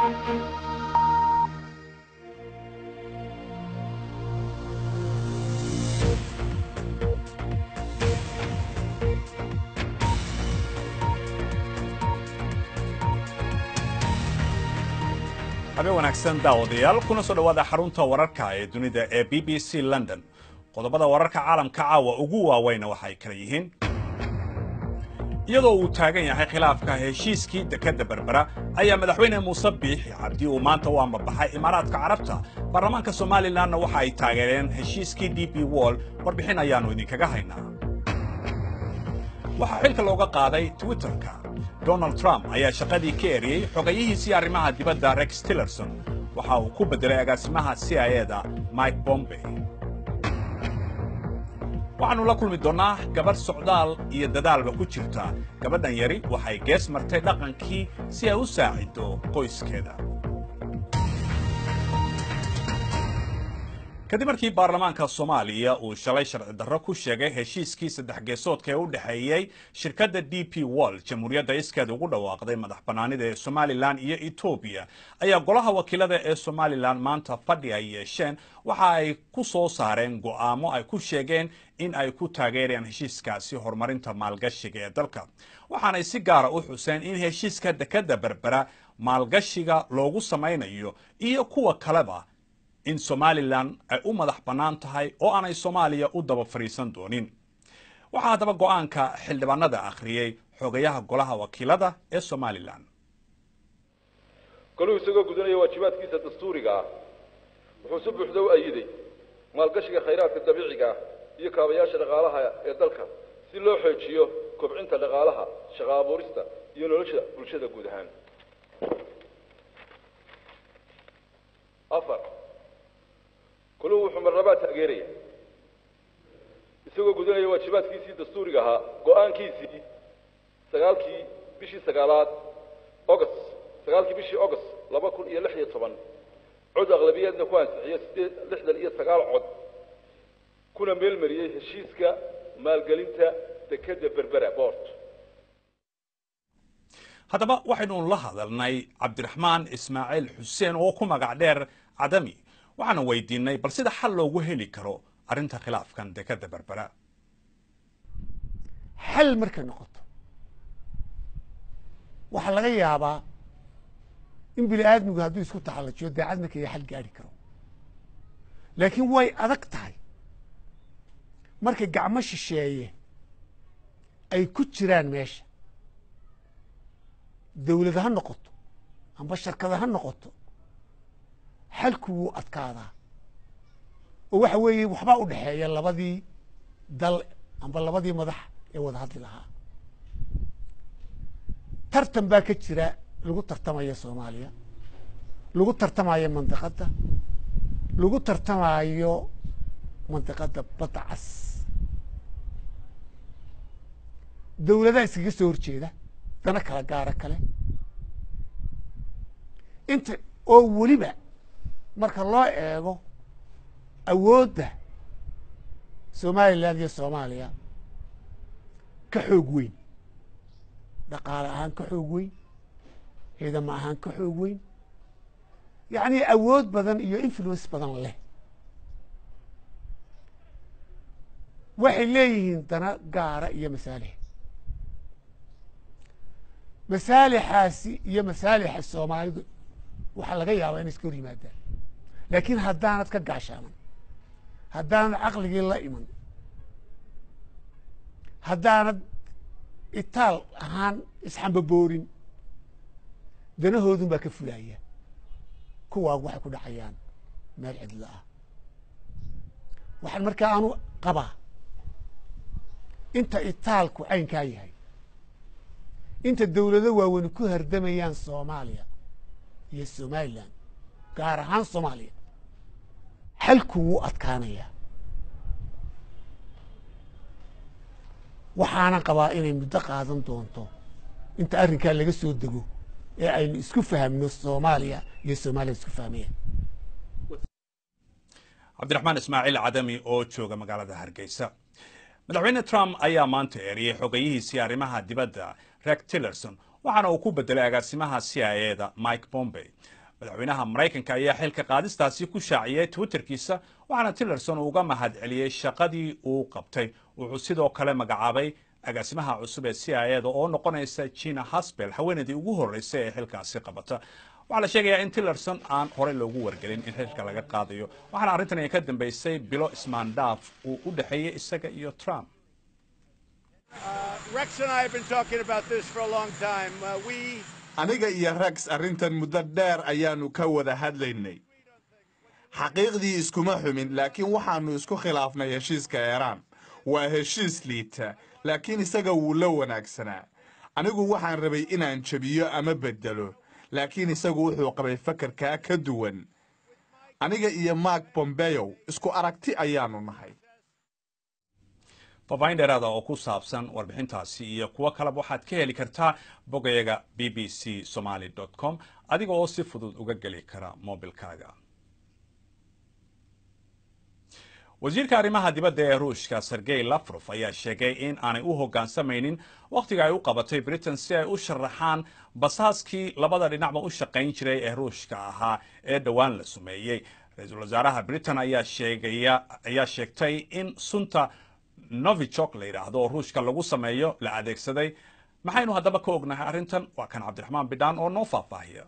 habeen wanaagsan daawadayaal kuna soo dhowaada xarunta wararka ee dunida ee b b c london qodobada wararka caalamka caawa ugu waaweyna waxay kala yihiin iyadoo uu taagan yahay khilaafka heshiiskii dekedda berbera ayaa madaxweyne muuse biixi cabdi uu maanta u ambabaxay imaaraadka carabta baarlamaanka somalilanna waxa ay taageereen heshiiskii d b wall warbixin ayaannu idinkaga haynaa waxaa xilka looga qaaday twitterka donald trump ayaa shaqadii ka eriyey xogayihiisii arrimaha dibadda rex tillerson waxa uu ku beddelay agaasimaha c i e da mike bombey waxaannu la kulmi doonnaa gabadh socdaal iyo dadaalba ku jirta gabadhan yari waxay gees martay dhaqankii si ay u saaciddo qoyskeeda kadib markii baarlamaanka soomaaliya uu shalay sharci darro ku sheegay heshiiskii saddex geesoodka ee u dhexeeyey shirkadda d p wall jamhuuriyadda iskeed ugu dhawaaqday madax bannaanida ee somalilan iyo etoobiya ayaa golaha wakiilada ee somalilan maanta fadhi ay yeesheen waxa ay ku soo saareen go'aamo ay ku sheegeen in ay ku taageerayaan heshiiskaasi horumarinta maalgashiga ee dalka waxaanay si gaara u xuseen in heshiiska dekedda berbera maalgashiga loogu samaynayo iyo kuwa kaleba in somalilan ay u madax bannaan tahay oo aanay soomaaliya u daba fadhiisan doonin waxaa haddaba go'aanka xildhibaanada akhriyey xogayaha golaha wakiilada ee somalilan goluhu isagoo gudanaya waajibaadkiisa dastuuriga ah wuxuu si buuxda u ayiday maalgashiga khayraadka dabiiciga ah iyo kaabayaasha dhaqaalaha ee dalka si loo xoojiyo kobcinta dhaqaalaha shaqo abuurista iyo nolosha bulshada guud ahaan afar kuluhu wuxuu marnabaa taageeraya isagoo gudanaya waajibaadkiisii dastuuriga ahaa go-aankiisii sagaalkii bishii sagaalaad august sagaalkii bishii august laba kun iyo lix iyo toban cod aqlabiyaadna ku ansixiyo sideed lixdan iyo sagaal cod kuna meelmariyey heshiiska maalgelinta dekedda berbera boort haddaba waxaynu la hadalnay cabdiraxmaan ismaaciil xuseen oo ku magac dheer cadami waxaana weydiinay bal sida xal loogu heli karo arrinta khilaafkan dekedda berbera xal markay noqoto waxaa laga yaabaa in bini aadmigu hadduu isku taxallajiyo daacad markaya xal gaadhi karo laakiin way adag tahay marka gacmo shisheeye ay ku jiraan meesha dawlad ha noqoto amba sharkada ha noqoto xalku wuu adkaadaa oo waxa weeye waxbaa u dhexeeya labadii dal amba labadii madax ee wada hadli lahaa tartan baa ka jira lagu tartamaya soomaaliya lagu tartamayo mandiqadda lagu tartamayo mandiqadda badda cas dawladaha iskaga soo horjeeda dana kala gaara kale inta oo weliba marka loo eego awoodda somalilan iyo soomaaliya ka xoog weyn dhaqaale ahaan ka xoog weyn ciidamo ahaan ka xoog weyn yacni awood badan iyo influence badan leh waxay leeyihiin dana gaara iyo masaalix masaalixaasi iyo masaalixa soomaalidu waxaa laga yaabaa inay iska hor yimaadaan laakiin haddaanad ka gaashaaman haddaanad caqligii la iman haddaanad itaal ahaan isxambaboorin danahoodun baa ka fulaya kuwaagu waxay ku dhacayaan meel cidlo ah waxaan markaa aanu qabaa inta itaalku caynkaa yahay inta dawlado waaweyni ku hardamayaan soomaaliya iyo somalilan gaar ahaan soomaaliya xalku wuu adkaanayaa waxaanan qabaa inay muddo qaadan doonto inta arrinkaa laga soo dego ee aynu isku fahamno soomaaliya iyo soomaaliya isku fahmayaan cabdiraxmaan ismaaciil cadami oo jooga magaalada hargeysa madaxweyne trump ayaa maanta eriyey xogayihiisii arrimaha dibadda rex tillerson waxaana uu ku bedelay agaasimaha c i a da mike bombey madaxweynaha maraykanka ayaa xilka qaadistaasi ku shaaciyey twitterkiisa waxaana tillerson uga mahad celiyey shaqadii uu qabtay wuxuu sidoo kale magacaabay agaasimaha cusub ee c i a da oo noqonaysa jina hasbel haweenaydii ugu horreysay ee xilkaasi qabata waxaa la sheegayaa in tillerson aan horey loogu wargelin in xilka laga qaadayo waxaana arrintan ay ka dambeysay bilo ismaandhaaf uu u dhexeeyey isaga iyo trump aniga iyo rex arrintan muddo dheer ayaannu ka wada hadlaynay xaqiiqdii iskuma xumin laakiin waxaannu isku khilaafnay heshiiska eeraan waa heshiis liita laakiin isaga wuu la wanaagsanaa anigu waxaan rabay inaan jebiyo ama beddelo laakiin isagu wuxuu qabay fakarkaa ka duwan aniga iyo mark bombeyow isku aragti ayaannu nahay faafaahin dheeraada oo ku saabsan warbixintaasi iyo kuwo kaleba waxaad ka heli kartaa bogayaga b b c somaly com adiga oo si fudud uga geli kara mobilkaaga wasiirka arrimaha dibadda ee ruushka sergey lafrof ayaa sheegay in aanay u hoggaansamaynin wakhtiga ay u qabatay britain si ay u sharaxaan basaaskii labada dhinacba u shaqayn jiray ee ruushka ahaa ee dhowaan la sumeeyey ra-iisul wasaaraha britain ayaa sheegaya ayaa sheegtay in sunta novichok la yidhaahdo oo ruushka lagu sameeyo la adeegsaday maxaynu haddaba ka ognahay arrintan waa kan cabdiraxmaan bidhaan oo noo faahfaahiya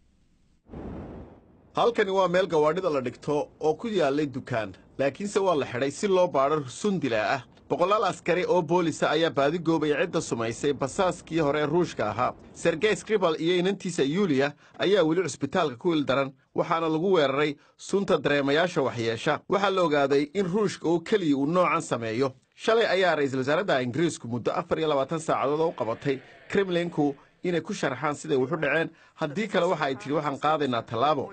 halkani waa meel gawaadhida la dhigto oo ku yaallay dukaan laakiinse waa la xidhay si loo baadho sundila ah boqolaal askari oo boolisa ayaa baadigoobaya cidda sumaysay basaaskii hore ee ruushka ahaa sergey skribal iyo inantiisa yuuliya ayaa weli cusbitaalka ku ildaran waxaana lagu weeraray sunta dareemayaasha waxyeesha waxaa la ogaaday in ruushka oo keliya uu noocan sameeyo shalay ayaa ra'iisul wasaaradda ingiriisku muddo afar iyo labaatan saacadood oo u qabatay kremlinku inay ku sharaxaan siday wuxu dhaceen haddii kale waxa ay tidhi waxaan qaadaynaa tallaabo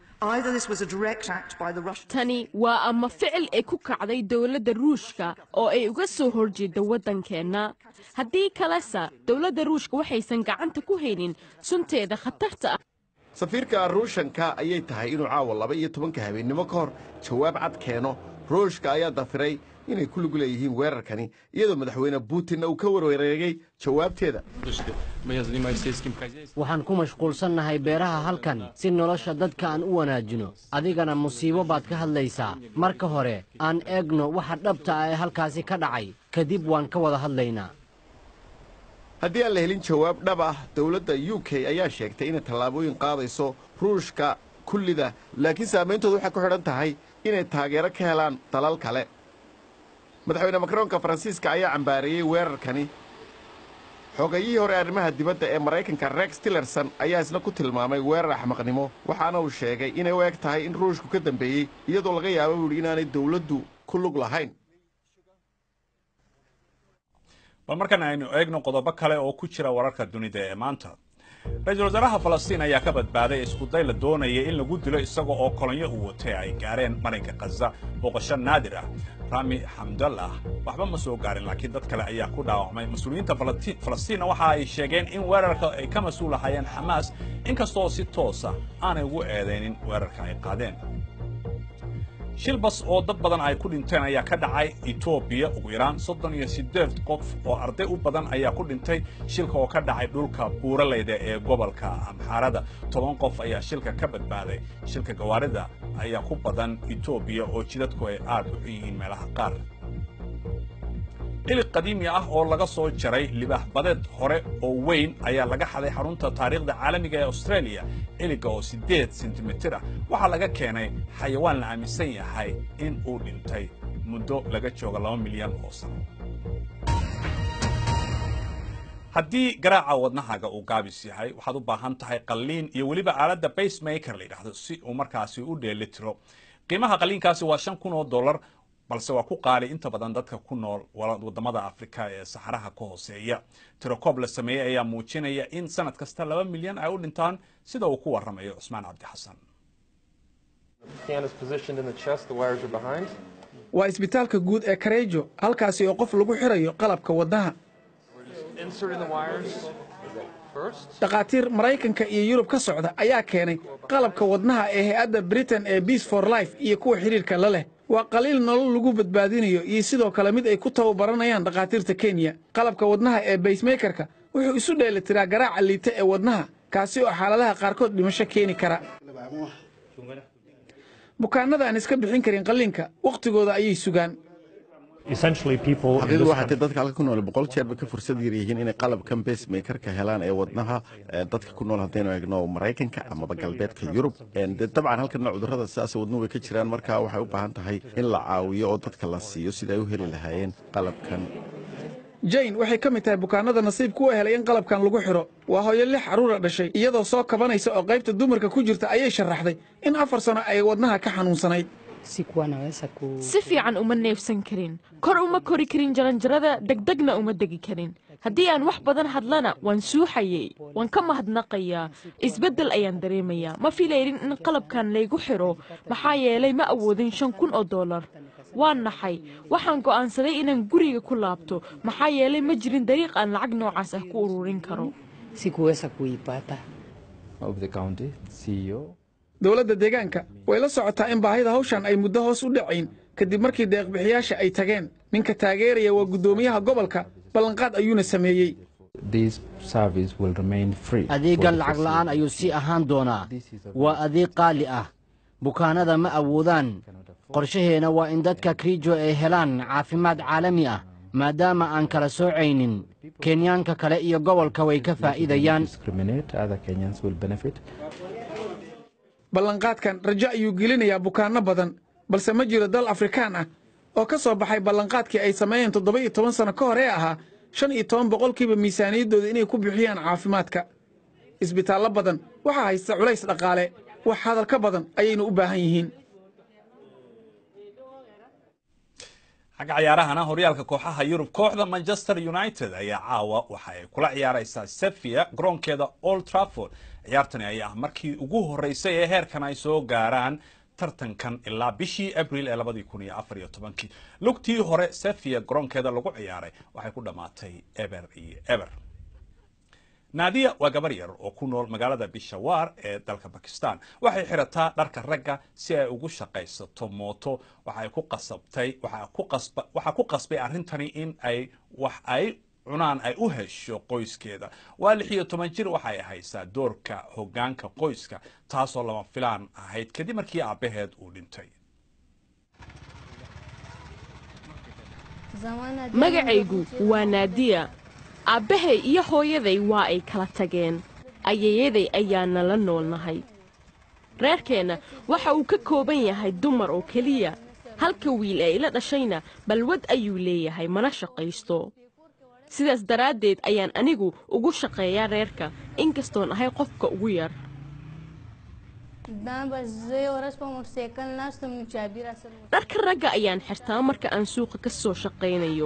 tani waa ama ficil ay ku kacday dowladda ruushka oo ay uga soo horjeedda waddankeenna haddii kalese dowladda ruushka waxaysan gacanta ku haynin sunteeda khatarta ah safiirka ruushanka ayay tahay inuu caawa laba iyo tobanka habeennimo ka hor jawaab cad keeno ruushka ayaa dafiray inay ku lug leeyihiin weerarkani iyadoo madaxweyne putinna uu ka warwareegay jawaabteeda waxaan ku mashquulsannahay beeraha halkan si nolosha dadka aan u wanaajino adigana musiibo baad ka hadlaysaa marka hore aan eegno waxa dhabta ah ee halkaasi ka dhacay kadib waan ka wada hadlaynaa haddii aan la helin jawaab dhab ah dowladda u k ayaa sheegtay inay tallaabooyin qaadayso ruushka kullida laakiin saameyntooda waxay ku xidhan tahay inay taageero ka helaan dalal kale madaxweyne makroonka faransiiska ayaa cambaareeyey weerarkani xogayihii hore arrimaha dibadda ee maraykanka rex tillerson ayaa isna ku tilmaamay weerar axmaqnimo waxaana uu sheegay inay u eg tahay in ruushku ka dambeeyey iyadoo laga yaabo buu yidhi inaanay dowladdu ku lug lahayn bal markan aynu eegno qodobo kale oo ku jira wararka dunida ee maanta ra-iisul wasaaraha falastiin ayaa ka badbaaday iskuday la doonayay in lagu dilo isaga oo kolonyo uu watay ay gaareen marinka khaza booqasho naadir ah rami xamdallah waxba ma soo gaarin laakiin dad kale ayaa ku dhaawacmay mas-uuliyiinta falastiinna waxa ay sheegeen in weerarka ay ka mas-uul ahaayeen xamaas inkastoo si toosa aanay ugu eedaynin weerarka ay qaadeen shil bas oo dad badan ay ku dhinteen ayaa ka dhacay etoobiya ugu yaraan soddon iyo siddeed qof oo arday u badan ayaa ku dhintay shilka oo ka dhacay dhulka buuraleyda ee gobolka amxaarada toban qof ayaa shilka ka badbaaday shilka gawaarida ayaa ku badan etoobiya oo jidadku ay aad u xun yihiin meelaha qaar ilig qadiimi ah oo laga soo jaray libaax badeed hore oo weyn ayaa laga xaday xarunta taariikhda caalamiga ee australia iliga oo siddeed sentimitir ah waxaa laga keenay xayawaan la aaminsan yahay in uu dhintay muddo laga jooga laba milyan oo sano haddii garaaca wadnahaaga uu gaabis yahay waxaad u baahan tahay qalliin iyo weliba aaladda basemaker la yidhaahdo si uu markaasi u dheelitiro qiimaha qalliinkaasi waa shan kun oo dollar balse waa ku qaali inta badan dadka ku nool wadamada afrika ee saxaraha ka hooseeya tirokoob la sameeyey ayaa muujinaya in sanad kasta laba milyan ay u dhintaan sida uu ku waramayo cusmaan cabdi xasan waa isbitaalka guud ee kareejo halkaasi oo qof lagu xirayo qalabka wadnaha dhakhaatiir maraykanka iyo yurub ka socda ayaa keenay qalabka wadnaha ee hay-adda britain ee beace for life iyo kuwa xidhiirka la leh waa qaliil nolol lagu badbaadinayo iyo sidoo kale mid ay ku tababaranayaan dhakhaatiirta kenya qalabka wadnaha ee baysmakerka wuxuu isu dheelitiraa garaaca liita ee wadnaha kaasi oo xaaladaha qaarkood dhimasho keeni kara bukaannada aan iska bixin karin qalliinka wakhtigooda ayay sugaan xaqiiqdu waxay tahay dadka halka ku nool boqol jeerba ka fursad yar yihiin inay qalabkan basemakerka helaan ee wadnaha ee dadka ku nool haddaynu eegno maraykanka amaba galbeedka yurub Een, dee dabcan halkana cudurrada sidaas wadnuhu way ka jiraan marka waxay u baahan tahay in la caawiyo oo dadka la siiyo sida ay u heli lahaayeen qalabkan jane waxay ka mid tahay bukaannada nasiibku u helay in qalabkan lagu xidho waa hooyo lix carruura dhashay iyadoo soo kabanaysa oo qaybta dumarka ku jirta ayay sharaxday in afar sano ay wadnaha ka xanuunsanayd sikuwa naweza ku si fiican uma neefsan karin kor uma kori karin jaranjarada degdegna uma degi karin haddii aan wax badan hadlana waan suuxayay waan ka mahadnaqayaa isbeddel ayaan dareemayaa ma filaynin in qalabkan laygu xidho maxaa yeelay ma awoodin shan kun oo dollar waan naxay waxaan go'aansaday inaan guriga ku laabto maxaa yeelay ma jirin dariiq aan lacag noocaas ah ku ururin karo sikuweza kuipata of the county CEO. dowladda deegaanka way la socotaa in baahida hawshan ay muddo hoos u dhacayn kadib markii deeqbixiyaasha ay tageen ninka taageeraya waa guddoomiyaha gobolka ballanqaad ayuuna sameeyey This service will remain free. adeeggan lacag la'aan ayuu sii ahaan doonaa waa adeeg qaali ah bukaanada ma awoodaan qorshaheena waa in dadka kriijo ay helaan caafimaad caalami ah maadaama aan kala soocaynin kenyaanka kale iyo gobolka way ka faa'iidayaan Discriminate, other Kenyans will benefit. ballanqaadkan rajo ayuu gelinayaa bukaanno badan balse ma jiro dal afrikaan ah oo ka soo baxay ballanqaadkii ay sameeyeen toddoba iyo toban sano ka hor ee ahaa shan iyo toban boqolkiiba miisaaniyaddooda inay ku bixiyaan caafimaadka isbitaallo badan waxaa haysta culays dhaqaale wax hadal ka badan ayaynu u baahan yihiin xagga ciyaarahana horyaalka kooxaha yurub kooxda manchester united ayaa caawa waxa ay kula ciyaaraysaa sevilla garoonkeeda old trafford ciyaartani ayaa ah markii ugu horeysay ee heerkan ay soo gaaraan tartankan ilaa bishii abril ee labadii kun iyo afar iyo tobankii lugtii hore sevilla garoonkeeda lagu ciyaaray waxay ku dhammaatay eber iyo eber naadiya waa gabar yar oo ku nool magaalada bishawar ee dalka bakistan waxay xirataa dharka ragga si ay ugu shaqaysato mooto waxay ku qasabtay waxaa ku qasba waxaa ku qasbay arrintani in ay wax ay cunaan ay u hesho qoyskeeda waa lix iyo toban jir waxay haysaa doorka hoggaanka qoyska taasoo lama filaan ahayd kadib markii aabbaheed uu dhintay magacaygu waa naadiya aabbahay iyo hooyaday waa ay kala tageen ayayaday ayaana la noolnahay reerkeenna waxa uu ka kooban yahay dumar oo keliya halka wiil ee ila dhashayna balwad ayuu leeyahay mana shaqaysto sidaas daraaddeed ayaan anigu ugu shaqeeyaa reerka inkastoon ahay qofka ugu yar dharka ragga ayaan xirtaa marka aan suuqa ka soo shaqaynayo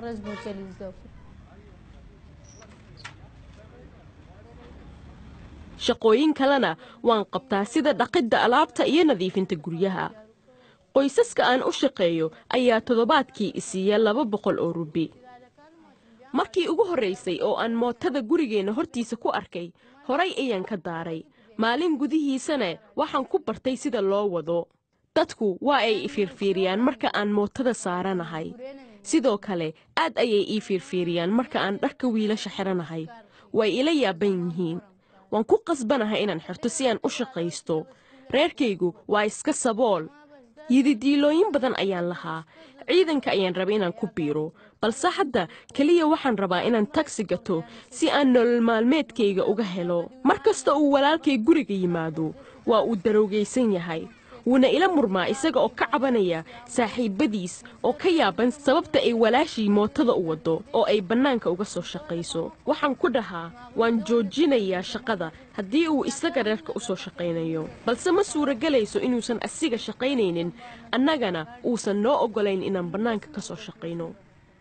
shaqooyin kalena waan qabtaa sida dhaqidda alaabta iyo nadiifinta guryaha qoysaska aan u shaqeeyo ayaa toddobaadkii isiiya laba boqol oo rubi markii ugu horraysay oo aan mootada gurigeenna hortiisa ku arkay horay ayaan ka daaray maalin gudihiisana waxaan ku bartay sida loo wado dadku waa ay i fiirfiiriyaan marka aan mootada saaranahay sidoo kale aad ayay ii fiirfiiriyaan marka aan dharka wiilasha xidhanahay way ila yaaban yihiin waan ku qasbanahay inaan xirto si aan u shaqaysto reerkaygu waa iska sabool yididiilooyin badan ayaan lahaa ciidanka ayaan rabay inaan ku biiro balse hadda keliya waxaan rabaa inaan tagsi gato si aan nolol maalmeedkayga uga helo mar kasta uu walaalkay guriga yimaado waa uu daroogaysan yahay wuuna ila murmaa isaga oo ka cabanaya saaxiibbadiis oo ka yaaban sababta ay walaashii mootada u waddo oo ay bannaanka uga soo shaqayso waxaan ku dhahaa waan joojinayaa shaqada haddii uu isaga reerka u soo shaqaynayo balse ma suuragelayso inuusan asiga shaqaynaynin annagana uusan noo oggolayn inaan bannaanka ka soo shaqayno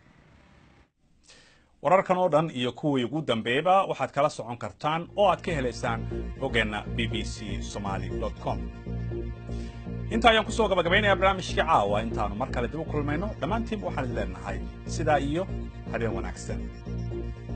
wararkan oo dhan iyo kuwii ugu dambeeyba waxaad kala socon kartaan oo aad ka helaysaan bogeenna b b c somaali com inta ayaan kusoo gabagabaynayaa barnaamijkii caawa intaannu mar kale dib u kulmayno dhammaantiinba waxaan idin leenahay sidaa iyo habeen wanaagsan